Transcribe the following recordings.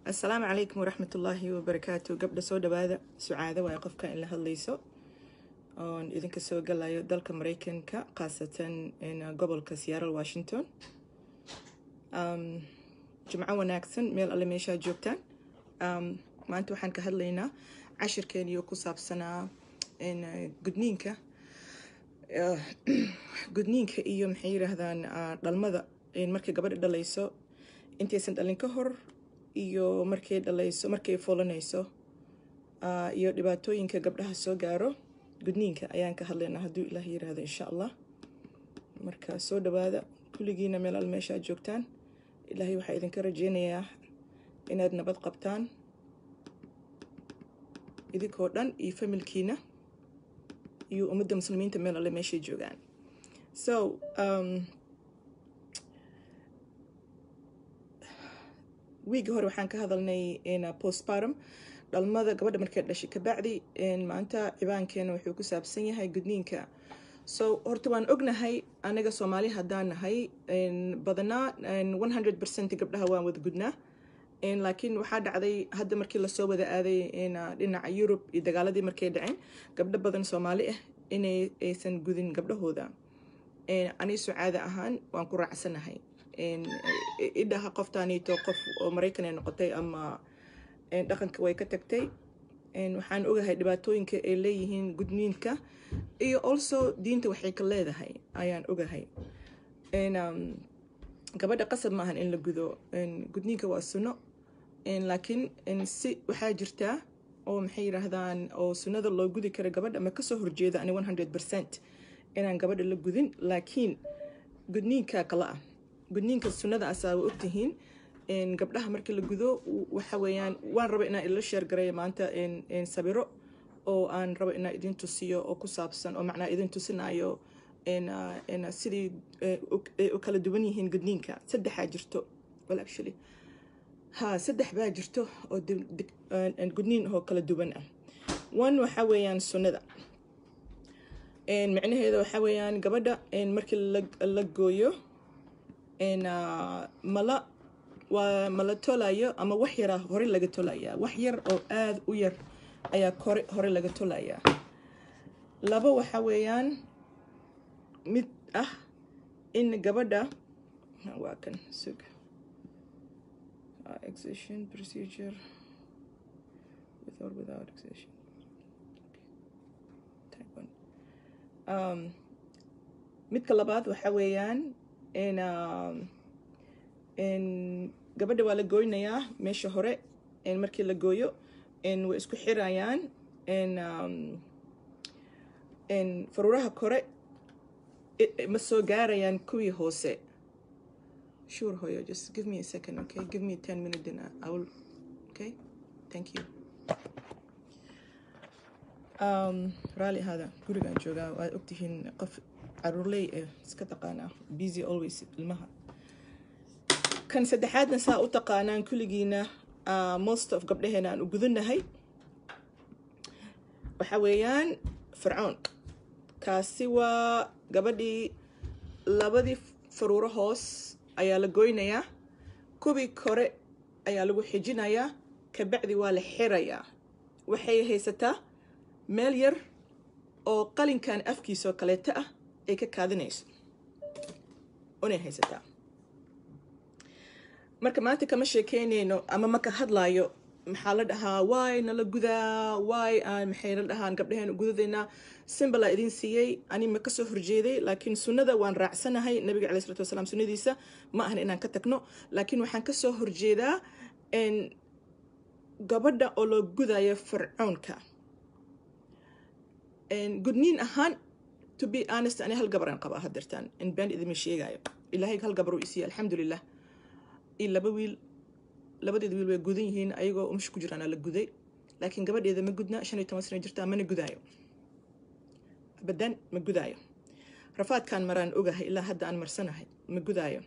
assalaamu calaykum waraxmatullaahi wabarakaatu gabdha soo dhawaada sucaado waayo qofka in la hadlayso oon idinka soo galayo dalka mareykanka khaasatan gobolka seattle washington jimco wanaagsan meel alle meeshaa joogtaan maanta waxaan ka hadlaynaa cashirkeeniyo ku saabsanaa gudniinka gudniinka iyo maxay yiraahdaan dhalmada markay gabadha dhalayso intaysan dhalin ka hor iyo markay dhalayso markay fulanayso iyo dhibaatooyinka gabdhaha soo gaaro gudniinka ayaan ka hadlaynaa hadduu ilaah yiraahdo insha allah marka soo dhawaada kulligiina meel al meeshaad joogtaan ilaahay waxaa idinka rajeynayaa inaad nabad qabtaan idinkoo dhan iyo familkiina iyo ummadda muslimiinta meel alle meeshay joogaan so wiigi hore waxaan ka hadalnay postpartum dhalmada gabadha markay dhashay kabacdi maanta cibaankeena wuxuu ku saabsan yahay gudniinka so horta waan ognahay anaga soomaali haddaan nahay badanaa one hundred percent gabdhaha waan wada gudnaa laakiin waxaa dhacday hadda markii lasoo wada aaday dhinaca yurub iyo dagaaladii markay dhaceen gabdho badan soomaali ah inay aysan gudin gabdhahooda ani sucaada ahaan waan ku raacsanahay idhaha qoftaaniito qof oo maraykan ay noqotay ama dhaqanka way ka tagtay waxaan ogahay dhibaatooyinka ay leeyihiin gudniinka iyo also diinta waxay ka leedahay ayaan ogahay gabadha qasab maahan in la gudo gudniinka waa sunno laakiin si waxaa jirtaa oo maxay yiraahdaan oo sunnada loo gudi kara gabadha ma kasoo horjeeda ani one hundred percent inaan gabadha la gudin laakiin gudniinka kala ah gudniinka sunnada asaa wa ogtihiin gabdhaha markii la gudo waxa weeyaan waan raba inaan ila sheergareeyo maanta sabiro oo aan rabo inaan idin tusiyo oo ku saabsan oo macnaa idin tusinayo sidii u kala duwan yihiin gudniinka saddexaa jirto well actually ha saddex baa jirto oo gudniin oo kala duwan ah one waxa weeyaan sunnada micnaheeda waxa weeyaan gabadha markii la gooyo mala waa mala tolayo ama wax yaraa hore laga tolayaa wax yar oo aada u yar ayaa kore hore laga tolayaa labo waxa weeyaan mid ah in gabadha waa kan sug excision procedure with or without excision type one um, midka labaad waxa weeyaan in in gabadha waa la gooynayaa meesha hore markii la gooyo way isku xirayaan faruuraha kore ma soo gaarayaan kuwii hoose sure hoyo just give me a second okay give me ten minutes and I will okay thank you um, raali ahaada gurigaan joogaa waad ogtihiin qof caruurley eh iska taqaanaa busy always ilmaha kan saddexaadna saa u taqaanaan kulligiina most of gabdhaheena aan u gudanahay waxa weeyaan fircoon kaasi waa gabadhii labadii faruuro hoos ayaa la goynayaa kuwii kore ayaa lagu xijinayaa kabacdi waa la xirayaa waxay haysataa meel yar oo qalinkan afkiisoo kaleeto ah ay ka kaadinayso unay haysataa marka maanta kama sheekeynayno ama maka hadlaayo maxaa la dhahaa waay nala gudaa waay aan maxay la dhahaan gabdhaheenu gudadaynaa simbalaa idin siiyey ani ma kasoo horjeeday laakiin sunnada waan raacsanahay nabiga calai salatu wasalaam sunnadiisa ma ahan inaan ka tagno laakiin waxaan kasoo horjeedaa gabadha oo loo gudayo fircoonka gudniin ahaan to be honest ani hal gabaraan qabaa hadeertaan in been idima sheegayo ilaahay hal gabar uu isiiye alxamdulilah iyo laba wiil labadeeda wiil way gudan yihiin ayagoo umsha ku jiraana la guday laakiin gabadheeda ma gudna shan iyo toban sana jirtaa mana gudaayo abadan ma gudaayo rafaadkaan maraan ogahay ilaa hadda aan marsanahay ma gudaayo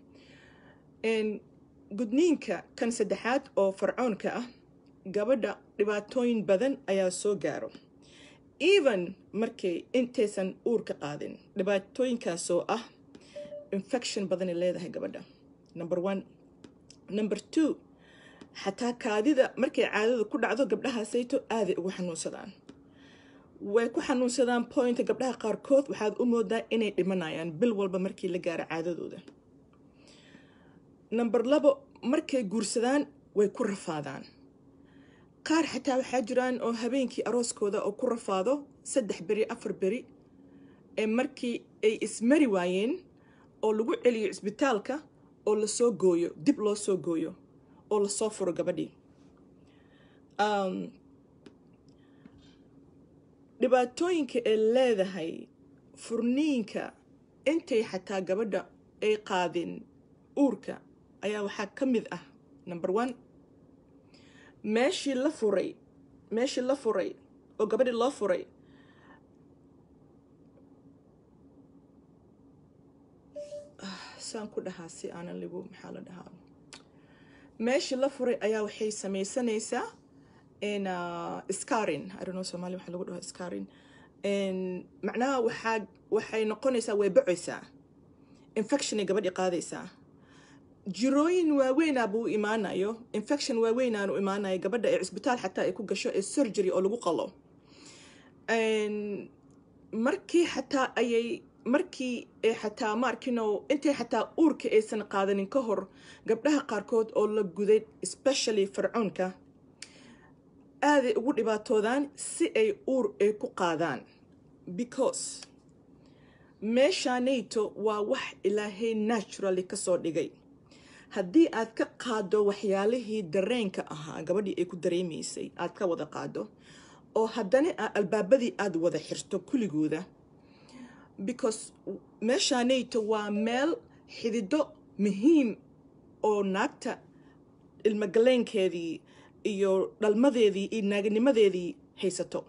gudniinka kan saddexaad oo farcoonka ah gabadha dhibaatooyin badan ayaa soo gaaro even markay intaysan uur ka qaadin dhibaatooyinkaasoo ah infection badanay leedahay gabadha number one number two xataa kaadida markay caadada ku dhacdo gabdhahaasayto aaday ugu xanuunsadaan way ku xanuunsadaan pointa gabdhaha qaarkood waxaad u moodaa inay dhimanayaan bil walba markii la gaaro caadadooda number labo markay guursadaan way ku rafaadaan qaar xataa waxaa jiraan oo habeenkii arooskooda oo ku rafaado saddex beri afar beri ee markii ay ismari waayeen oo lagu celiyo cisbitaalka oo lasoo gooyo dib loo soo gooyo oo lasoo furo gabadhii dhibaatooyinka ay leedahay furniinka intay xataa gabadha ay qaadin uurka ayaa waxaa ka mid ah number one meeshii la furay meeshii la furay oo gabadhii loo furay saan ku dhahaa si aanan ligu maxaa la dhahaa meeshii la furay ayaa waxay samaysanaysaa scarin idono somalia waxaa lagu dhaho scarin macnaha waxaa waxay noqonaysaa way bacaysaa infectionay gabadhii qaadaysaa jirooyin waaweynaa buu imaanayo infection waaweynaanu imaanayo gabadha ee cisbitaal xataa ay ku gasho ee surgery oo lagu qalo markii xataa ayay markii xataa maarkino intay xataa uurka aysan qaadanin ka hor gabdhaha qaarkood oo la guday especially fircoonka aaday ugu dhibaatoodaan si ay uur ay ku qaadaan because meeshaanayto waa wax ilaahay naturally kasoo dhigay haddii aad ka qaado waxyaalihii dareenka ahaa gabadhii ay ku dareemaysay aad ka wada qaado oo haddana albaabadii aada wada xirto kulligooda because meeshaanayto waa meel xidido muhiim oo naagta ilmogaleenkeedii iyo dhalmadeedii iyo naaganimadeedii haysato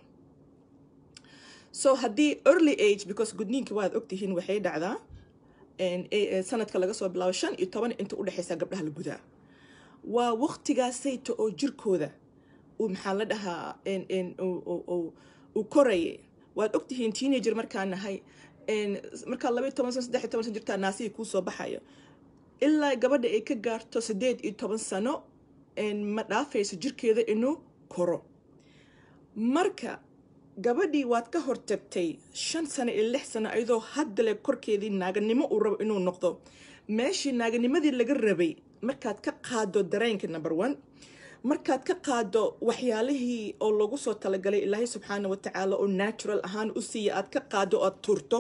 so haddii early age because gudniinka waad ogtihiin waxay dhacdaa sanadka laga soo bilaabo shan iyo toban inta udhexaysa gabdhaha la gudaa waa waqtigaasayta oo jirkooda uu maxaa la dhahaa uu korayay waad ogtihiin teenager markaa nahay markaa labaiy toban sano saddex iyo toban sano jirtaa naasihii kuu soo baxayo ilaa gabadha ay ka gaarto siddeed iyo toban sano ma dhaafayso jirkeeda inuu koro marka gabadhii waad ka hortagtay shan sano iyo lix sano ayadoo haddale korkeedii naaganimo uu rabo inuu noqdo meeshii naaganimadii laga rabay markaad ka qaado dareenka number one markaad ka qaado waxyaalihii oo lagu soo talagalay ilaahay subxaana wa tacaala oo natural ahaan u siiya aad ka qaado o aad turto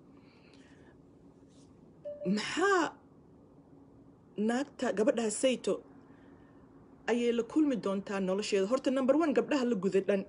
maxaa naagta gabadhaha sayto ayay la kulmi doontaa nolosheeda horta number one gabdhaha la guda dhan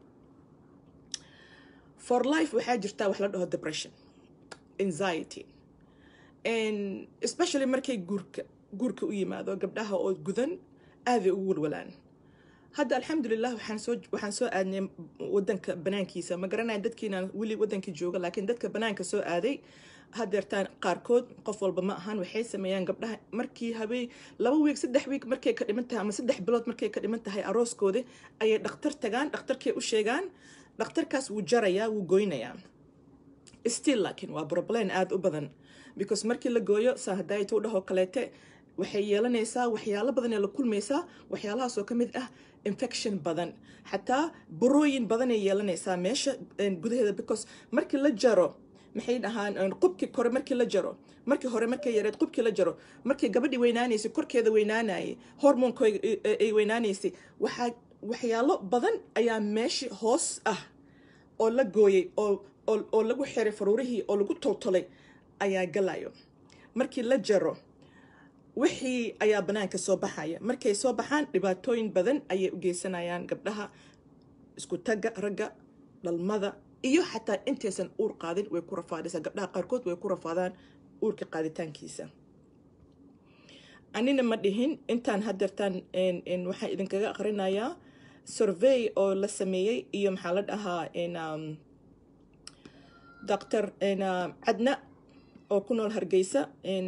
for life waxaa jirtaa wax la dhaho depression anxiety especially markay guurka guurka u yimaado gabdhaha oo gudan aaday ugu walwalaan hadda alxamdulilah waxaan soo waxaan soo aadnay wadanka banaankiisa ma garanaya dadkiina weli wadanka jooga laakiin dadka banaanka soo aaday hadeertaan qaarkood qof walba ma ahaan waxay sameeyaan gabdhaha markii habeen laba wiig saddex wiig markay ka dhiman tahay ama saddex bilood markay ka dhiman tahay arooskooda ayay dhakhtar tagaan dhakhtarkay u sheegaan dhakhtarkaas wuu jarayaa wuu goynayaa still laakiin waa problem aada u badan because markii la gooyo saa hadayta u dhahoo kaleete waxay yeelanaysaa waxyaalo badan ee la kulmaysaa waxyaalahaasoo ka mid ah infection badan xataa burooyin badanay yeelanaysaa meesha gudaheeda because markii la jaro maxay dhahaan qubkii kore markii la jaro markii hore markay yareed qubkii la jaro markii gabadhii weynaanaysay korkeeda weynaanayay hormoonka ay weynaanaysay waxaa waxyaalo badan ayaa meeshii hoos ah oo la gooyay oo oo lagu xiray faruurihii oo lagu toltolay ayaa galayo markii la jaro wixii ayaa banaanka soo baxaya markay soo baxaan dhibaatooyin badan ayay u geysanayaan gabdhaha isku tagga ragga dhalmada iyo xataa intaysan uur qaadin way ku rafaadaysaa gabdhaha qaarkood way ku rafaadaan uurka qaaditaankiisa anina ma dhihin intaan hadeertaan waxaan idinkaga aqrinayaa survey oo la sameeyey iyo maxaa la dhahaa doctor cadna oo ku nool hargeysa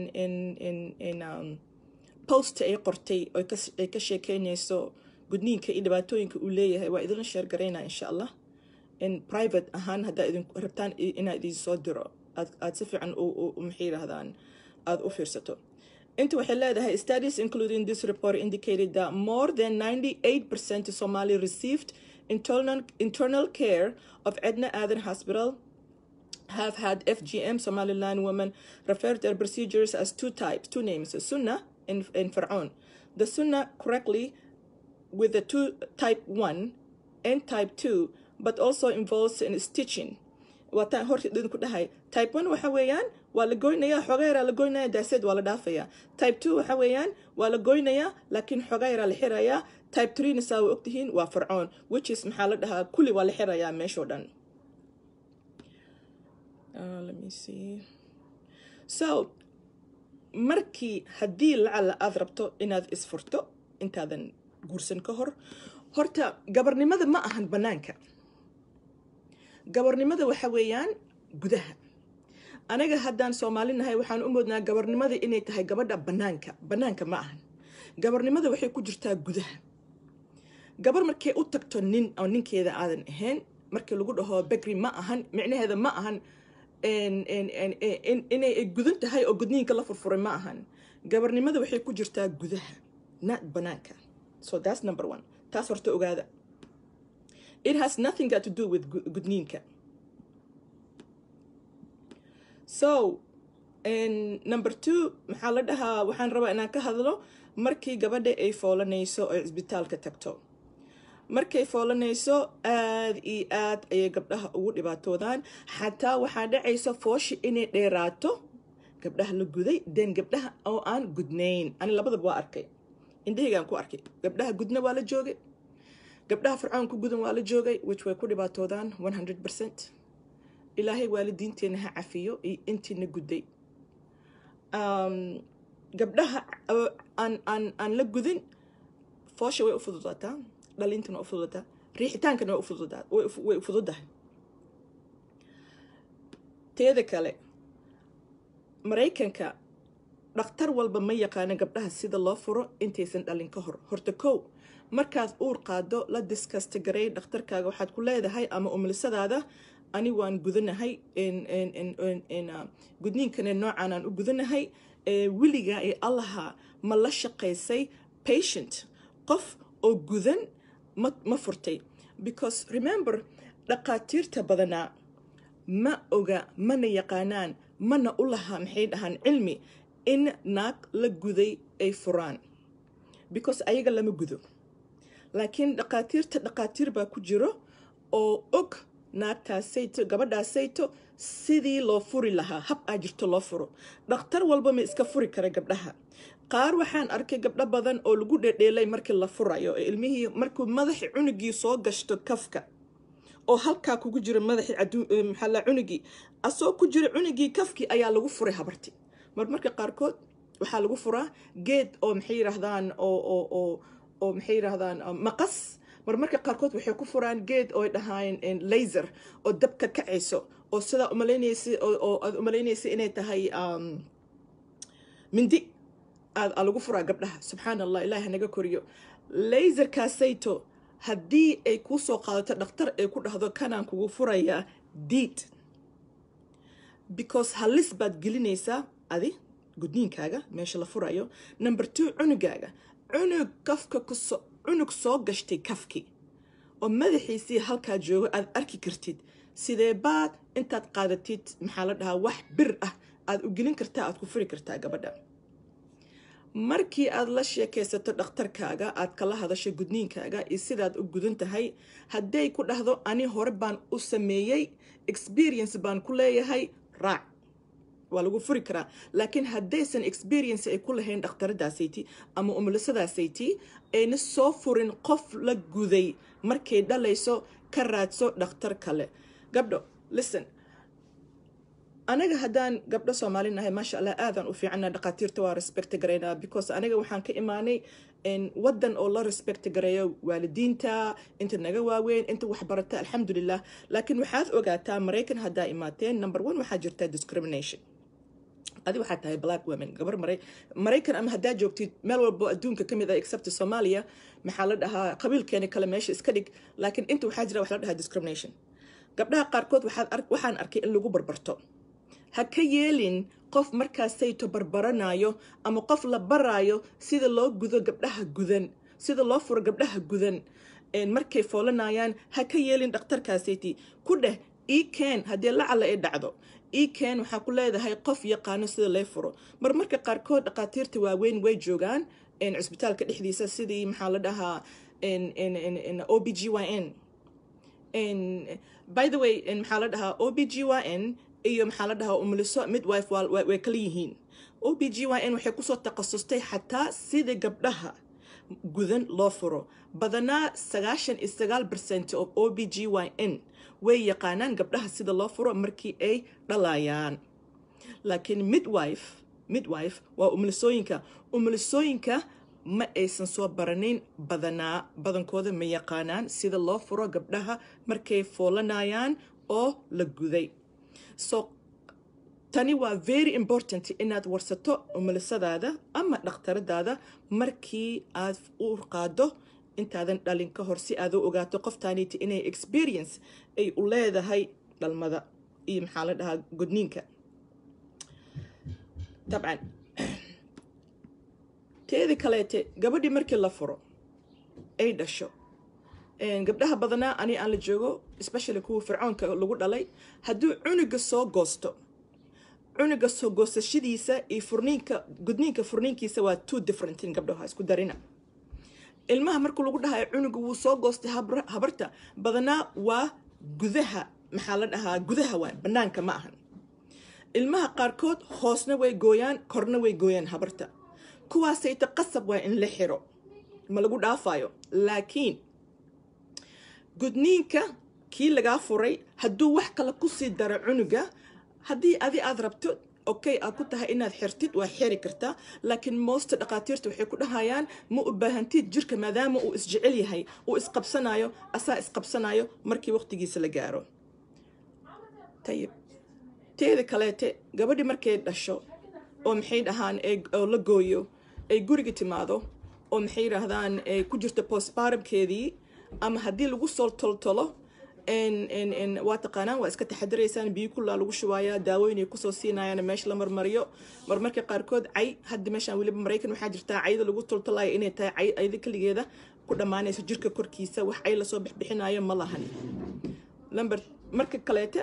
post ay qortay ay ka sheekeynayso gudniinka iyo dhibaatooyinka uu leeyahay waa idinla sheer garaynaa insha allah private ahaan haddaa idin rabtaan inaa idin soo diro aad si fiican maxay yidhaahdaan aada u fiirsato inta waxay leedahay studies including this report indicated that more than 98% of Somali received internal, internal care of Edna Aden Hospital have had FGM Somaliland women refer to their procedures as two types, two names, Sunnah and, and Fir'aun. The Sunnah correctly with the two type 1 and type 2, but also involves in stitching. waataan horta idinku dhahay type 1 waxa weeyaan waa la goynayaa xogayraa la goynaya daaseed waa la dhaafayaa type 2 waxa weeyaan waa la goynayaa laakiin xogayraa la xirayaa type 3 na saa waa ogtihiin waa fircoon which is maxaa la dhahaa kulli waa la xirayaa meeshoo dhan Uh, let me see. So, markii haddii lacala aad rabto inaad isfurto intaadan guursan ka hor horta gabarnimada ma ahan bannaanka gabarnimada waxa weeyaan gudaha anaga haddaan soomaali nahay waxaan u moodnaa gabarnimada inay tahay gabadha bannaanka bannaanka ma ahan gabarnimada waxay ku jirtaa gudaha gabar markay u tagto nin oo ninkeeda aadan ahayn markii lagu dhaho begri ma ahan micnaheeda ma ahan inay gudan tahay oo gudniinka la furfuray ma ahan gabarnimada waxay ku jirtaa gudaha not banaanka so that's number one taas horta ogaada it has nothing got to do with gudniinka so number two maxaa la dhahaa waxaan rabaa inaan ka hadlo markii gabadha ay foolanayso oo cisbitaalka tagto markay foolanayso aada iyo aad ayay gabdhaha ugu dhibaatoodaan xataa waxaa dhacaysa fooshi inay dheeraato gabdhaha la guday den gabdhaha oo aan gudnayn ani labadaba waa arkay indhahaygaan ku arkay gabdhaha gudna waa la joogay gabdhaha fircoon ku gudan waa la joogay which way ku dhibaatoodaan one hundred percent ilaahay waalidiinteena ha cafiyo iyo intiina gudday gabdhaha aan aan aan la gudin foosha way u fududaataa dhalintana waa u fududataa riixitaankana waa ufududaa way fududahay teeda kale maraykanka dhakhtar walba ma yaqaano gabdhaha sida loo furo intaysan dhalin ka hor horta kow markaad uur qaado la diskasta garay dhakhtarkaaga waxaad ku leedahay ama umulisadaada ani waan gudanahay gudniinkana noocan aan u gudanahay weligaa ee allaha ma la shaqaysay patient qof oo gudan ma ma furtay because remember dhaqaatiirta badanaa ma oga mana yaqaanaan mana u laha maxay dhahaan cilmi in naag la guday ay furaan because ayaga lama gudo laakiin dhaqaatiirta dhaqaatiir baa ku jiro oo og naagtaasayto gabadhaasayto sidii loo furi lahaa hab aa jirto loo furo dhakhtar walba ma iska furi kara gabdhaha qaar waxaan arkay gabdho badan oo lagu dhedheelay markii la furayo ee ilmihii markuu madaxi cunugii soo gashto kafka oo halkaa kugu jira madaxi maxalla cunugii asoo ku jira cunugii kafkii ayaa lagu furay habarti mar marka qaarkood waxaa lagu furaa geed oo maxay yidhaahdaan oo oo oo oo maxay yidhaahdaan maqas mar marka qaarkood waxay ku furaan geed oo dhahaan laser oo dabka kacayso oo sidaa umalaynaysa oo aad umalaynaysa inay tahay mindi aad lagu furaa gabdhaha subxaan allah ilahi hanaga koriyo laserkaasayto haddii ay kuu soo qaadato dhakhtar ay ku dhahdo kanaan kugu furayaa diid because halis baad gelinaysaa adi gudniinkaaga meesha la furayo number two cunugaaga cunug kafka kuso cunug soo gashtay kafki oo madaxiisii halkaa joogo aad arki kartid sidee baad intaad qaadatid maxaa la dhahaa wax bir ah aad u gelin kartaa aad ku furi kartaa gabadha markii aad la sheekaysato dhakhtarkaaga aad kala hadasho gudniinkaaga iyo sidaad u gudan tahay hadday ku dhahdo ani hore baan u sameeyey experience baan ku leeyahay raac waa lagu furi karaa laakiin haddaysan experience ay ku lahayn dhakhtaradaasaytii ama umulisadaasaytii ayna soo furin qof la guday markay dhalayso ka raadso dhakhtar kale gabdho listen anaga haddaan gabdho soomaali nahay maasha allah aadaan u fiicana dhaqaatiirta waa respect garaynaa because aniga waxaan ka imaanay wadan oo la respect gareeyo waalidiinta inta naga waaweyn inta waxbarata alxamdulilah laakiin waxaad ogaataa maraykan haddaa imaateen number one waxaa jirta discrimination adi waxaa tahay black women gabar maray maraykan ama haddaa joogtid meel walbo adduunka kamid ah except somalia maxaa la dhahaa qabiilkeeni kale meesha iska dhig laakiin inta waxaa jira wax la dhahaa discrimination gabdhaha qaarkood waxaan arkay in lagu barbarto ha ka yeelin qof markaasayto barbaranayo ama qof la baraayo sida loo gudo gabdhaha gudan sida loo furo gabdhaha gudan markay foolanayaan ha ka yeelin dhakhtarkaasayti ku dheh ii keen haddii lacala ay dhacdo ii keen waxaa ku leedahay qof yaqaano sida lee furo mar marka qaarkood dhakhaatiirta waaweyn way joogaan cisbitaalka dhexdiisa sidii maxaa la dhahaa o b g y n by the way maxaa la dhahaa o b g y n iyo maxaa la dhahaa umuliso midwife way kala yihiin o b g y n waxay kusoo takhasustay xataa sida gabdhaha gudan loo furo badanaa sagaashan iyo sagaal percent of o b g y n way yaqaanaan gabdhaha sida loo furo markii ay dhalayaan laakiin midwife midwife waa umulisooyinka umulisooyinka ma aysan soo baranayn badanaa badankooda ma yaqaanaan sida loo furo gabdhaha markay foolanayaan oo la guday so tani waa very important inaad warsato umulisadaada ama dhakhtaradaada markii aad u qaado intaadan dhalin ka hor si aad u ogaato qoftaaniti inay experience ay u leedahay dhalmada iyo maxaa la dhahaa gudniinka dabcan teedi kaleete gabadhii markii la furo ay dhasho gabdhaha badanaa ani aan la joogo especially kuwa fircoonka lagu dhalay hadduu cunuga soo goosto cunuga soo goosashadiisa iyo furniinka gudniinka furniinkiisa waa two differentin gabdhaha isku darina ilmaha marka lagu dhahayo cunuga wuu soo goostay habarta badanaa waa gudaha maxaa la dhahaa gudaha waa banaanka ma ahan ilmaha qaarkood hoosna way gooyaan korna way gooyaan habarta kuwaasayta qasab waa in la xiro ma lagu dhaafayo laakiin gudniinka kii lagaa furay hadduu wax kale kusii daro cunuga haddii adi aad rabto okay aad ku tahay inaad xirtid waa xiri kartaa laakiin moosta dhakhaatiirta waxay ku dhahayaan ma u baahantid jirka maadaama uu isjecel yahay uu isqabsanayo asaa isqabsanayo markii waqtigiisa la gaaro tayib teeda kaleete gabadhii markay dhasho oo maxay dhahaan oo la gooyo ay guriga timaado oo maxay yidhaahdaan ay ku jirto postbarabkeedii ama haddii lagu soo toltolo waa taqaanaan waa iska taxadiraysaan biyo kullaa lagu shubayaa daawooyinay kusoo siinayaan meesha la marmariyo marmarka qaarkood cay hadda meeshaan weliba maraykan waxaa jirtaa cayda lagu toltolayo inay tahay cay ayda keligeeda ku dhammaanayso jirka korkiisa wax cay lasoo bixbixinayo ma lahan lamber marka kaleete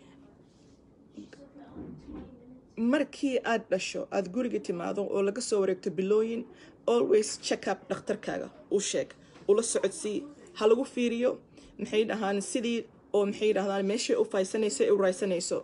markii aad dhasho aada guriga timaado oo laga soo wareegto bilooyin always check up dhakhtarkaaga u sheeg ula socodsii ha lagu fiiriyo maxay dhahaan sidii oo maxay dhahdaan meeshay u faysanayso ee u raysanayso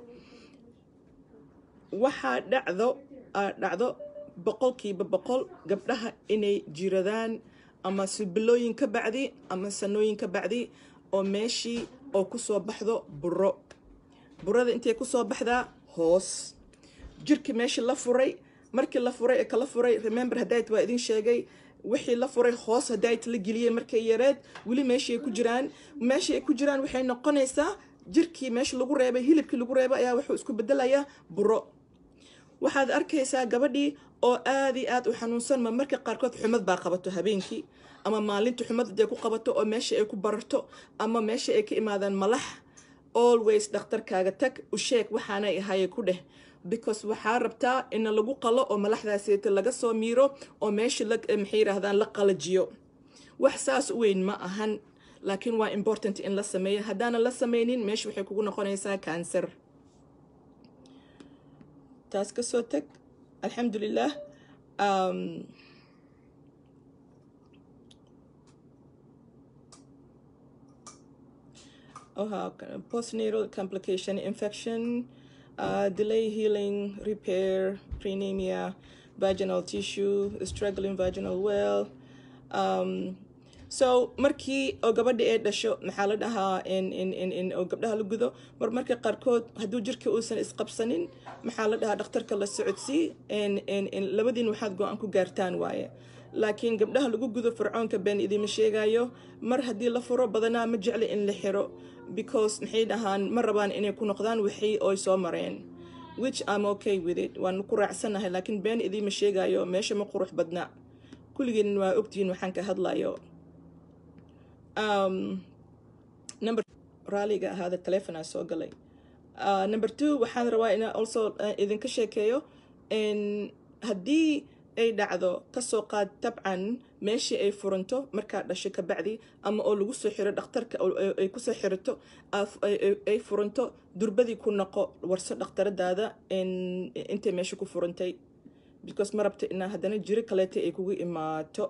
waxaa dhacdo dhacdo boqolkiiba boqol gabdhaha inay jiradaan ama sibilooyin ka bacdi ama sanooyin ka bacdi oo meeshii oo kusoo baxdo buro burada intay kusoo baxdaa hoos jirkii meeshii la furay markii la furay ee kala furay remember hadayt waa idin sheegay wixii la furay hoos hadayt la geliyey markay yareed weli meeshii ay ku jiraan meeshii ay ku jiraan waxay noqonaysaa jirkii meesha lagu reebay hilibkii lagu reebay ayaa wuxuu isku bedelayaa buro waxaad arkaysaa gabadhii oo aada iyo aad u xanuunsan ma marka qaarkood xumad baa qabato habeenkii ama maalinta xumad haday ku qabato oo meesha ay ku bararto ama meesha ay ka imaadaan malax always dhakhtarkaaga tag u sheeg waxaanay ahaye ku dheh because waxaa rabtaa in lagu qalo oo malaxdaaseta laga soo miiro oo meesha maxay yiraahdaan la qalajiyo wax saas u weyn ma ahan laakiin waa important in la sameeyo haddaanan la sameynin meesha waxay kugu noqonaysaa cancer taas kasoo tag alxamdulilah postnatal complication infection uh, delay healing, repair, prenemia, vaginal tissue, struggling vaginal well. Um, so markii oo gabadha ee dhasho maxaa la dhahaa oo gabdhaha la gudo mar marka qaarkood hadduu jirka uusan isqabsanin maxaa la dhahaa dhakhtarka la socodsii labadiin waxaad go-aan ku gaartaan waaye laakiin gabdhaha lagu gudo fircoonka been idiima sheegayo mar haddii la furo badanaa ma jecli in la xiro because maxay dhahaan ma rabaan inay ku noqdaan wixii oy soo mareen which am okay with it waan ku raacsanahay laakiin been idiima sheegayo meesha ma qurux badna kulligeen waa ogtihiin waxaan ka hadlayo number raaliga ahaada telefonaa soo galay Uh, number two waxaan rabaa inaan also uh, idinka sheekeeyo n haddii ay dhacdo kasoo qaad tabcan meeshii ay furanto markaa dhashay kabacdi ama oo lagu soo xiro dhakhtarka ay kusoo xirato ay furanto durbadii ku noqo warso dhakhtaradaada intay meesha ku furantay because ma rabta inaa haddana jiro kaleeta ay kugu imaato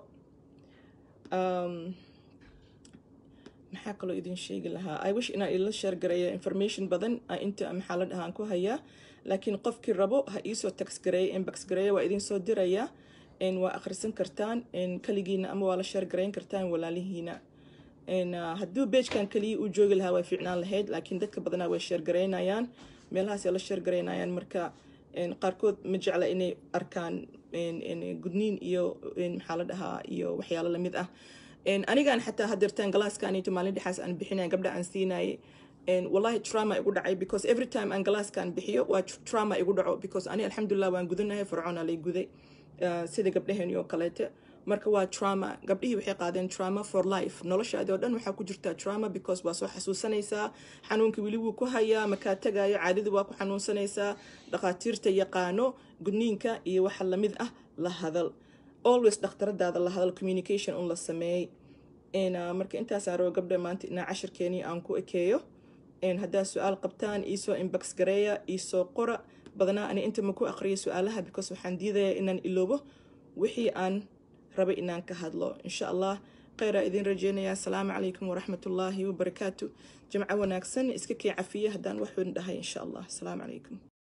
maxaa kaloo idin sheegi lahaa i wish inaan ila sheergareeya information badan inta maxaa la dhahaan ku hayaa laakiin qofkii rabo ha iisoo taxgareeya inbox gareeya waa idin soo diraya waa akhrisan kartaan kaligiina ama waa la sheergareyn kartaan walaalihiina hadduu beejkan kaliya uu joogi lahaa way fiicnaan lahayd laakiin dadka badanaa way sheergareynayaan meelahaas la sheergareynayaan marka qaarkood ma jecla inay arkaan gudniin iyo maxaa la dhahaa iyo waxyaalo lamid ah anigaan xataa hadeertaan galaaskaanito maalin dhexaas aan bixinaya gabdha aan siinayay wallahi trauma igu dhacay because every time aan galaaskaan bixiyo waa trauma igu dhaco because ani alxamdulilah waan gudanahay fircoona lay guday sida gabdhaheeni oo kaleete marka waa trauma gabdhihii waxay qaadeen trauma for life noloshaadi oo dhan waxaa ku jirtaa trauma because waa soo xasuusanaysaa xanuunka weli wuu ku hayaa makaa tagayo caadada waa ku xanuunsanaysaa dhakhaatiirta yaqaano gudniinka iyo waxa lamid ah la hadal always dhakhtaradaada la hadal communication un la sameeyey marka intaasaan rabo gabdha maanta inaa cashirkeenii aan ku ekeeyo haddaa su-aal qabtaan iisoo inbox gareeya iisoo qora badanaa ani inta ma ku aqriyo su-aalaha because waxaan diidayaa inaan iloobo wixii aan rabay inaan ka hadlo insha allah kheyraa idin rajeynaya asalaamu calaykum waraxmatullaahi wabarakaatu jimco wanaagsan iska kii cafiya haddaan wax weyn dhahay insha allah asalaamu calaykum